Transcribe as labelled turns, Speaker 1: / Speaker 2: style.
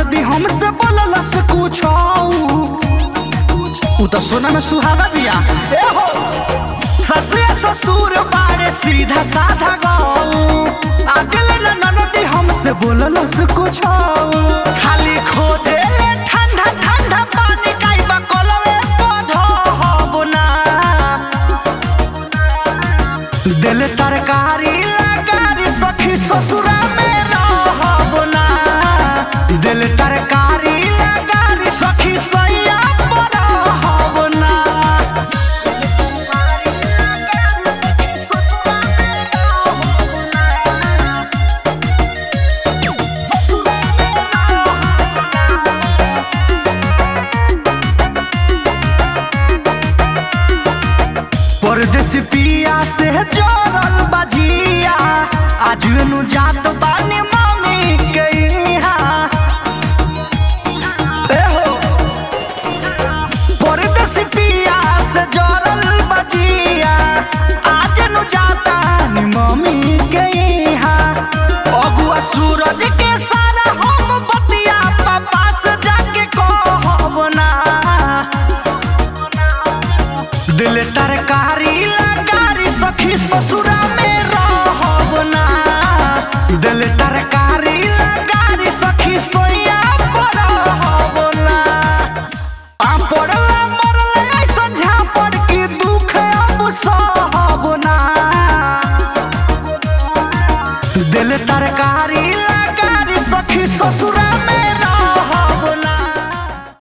Speaker 1: ननदी हमसे बोललस कुछ उ तो सोना में सुहागा बिया ए हो ससुर ससुर बारे सीधा साधा गौ आजल न ननदी हमसे बोललस कुछ खाली खोजे ले ठंडा ठंडा पानी काई बकलवे पढ़ो हबो ना दिल तरकारी लगारी सखी ससुरा में रहब ना दिल तरकारी लगारी सखी सैया पर रहब ना परदेसी पिया से जोड़ल बजिया आज नु जात बानी मम्मी के यहाँ ए हो परदेसी पिया से जोड़ल बजिया आज नु जाता नी मम्मी के यहाँ अगुआ सूरज के सारा हम बतिया पापा से जाके कहब ना दिल तरकारी लगारी सखी ससुर